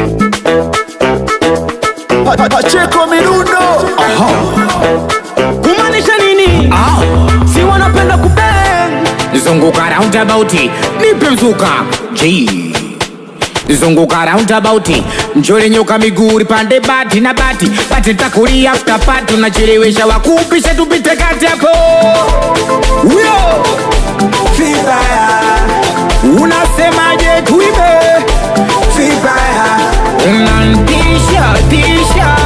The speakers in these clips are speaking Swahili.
Pa- pa- Pacheko Mirundo kumaanisha nini Ah, si wanapenda kubeng zunguka roundabout nipe mzuka G zunguka roundabout njole nyoka miguu pande bati na bati bati takuri after party unachelewesha wakupisha tupite kati hapo huyo Vibaya unasemaje tuibe Vibaya unantisha tisha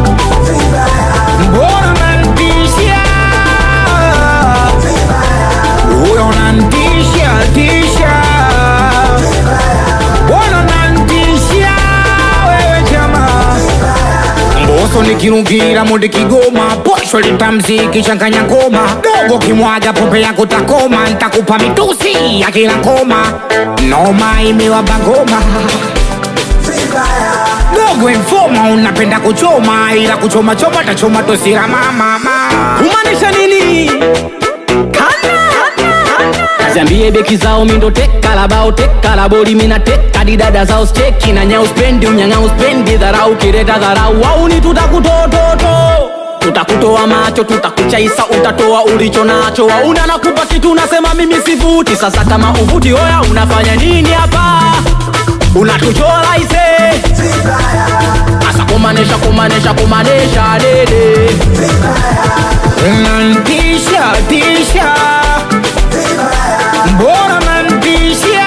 mbona unantisha huyo unantisha tisha mbona unantisha wewe jamaa mboso nikirungira mundi kigoma posho litamziki changanya ngoma dogo kimwaga pombe yako takoma ntakupa mitusi ya kila ngoma noma imewaba ngoma dogo informa unapenda kuchoma ila kuchoma choma tachoma tosira mama kumaanisha nini kaziambie beki zao mindo teka labao teka labori mina teka didada zao steki na nyau spendi unyang'a uspendi dharau kireta dharau wauni tutakutototo tutakutoa macho tutakuchaisa utatoa ulicho nacho wauna nakupa kitu unasema mimi sivuti sasa kama uvuti oya unafanya nini hapa unatuchola ise asa kumanesha kumanesha kumanesha dede unantisha tisha mbona nantisha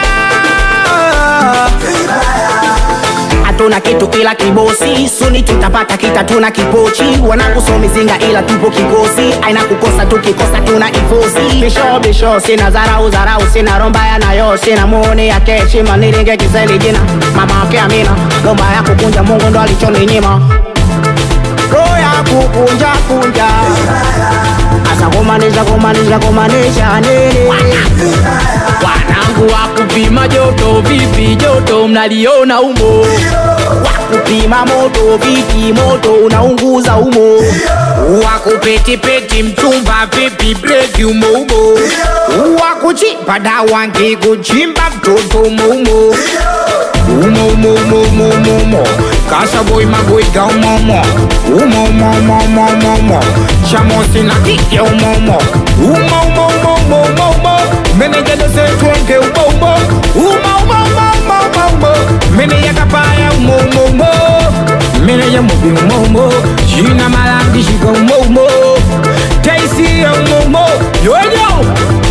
hatuna kitu ila kibosi suni tutapata kita tuna kipochi wanakusomizinga ila tupo kikosi aina kukosa tukikosa tuna ifosi bisho bisho sina zarau zarau sina rombaya nayo sina muoni ya keshima nilinge kiseli jina mama ake amina lomba ya kukunja mungu ndo alichoninyima roho ya kukunja kunja asa kumanisha kumanisha kumanisha nini wanangu wa kupima joto vipi joto mnaliona umo wakupima moto vipi moto unaunguza umo wakupetipeti mchumba vipi breki umoumo wakuchimba dawa ngikuchimba mtoto umoumo umoumoumoumoumoumo kasaboi magoiga umomo umoumoumoumoumoumo chamosi na kike umomo umoumoumoumoumoumo menejadosetwenge umoumo umoumoumoumoumoumo meneyakapaya umoumomo meneja mubi umoumo jina malangishika umoumo taisi ya umoumo yoyo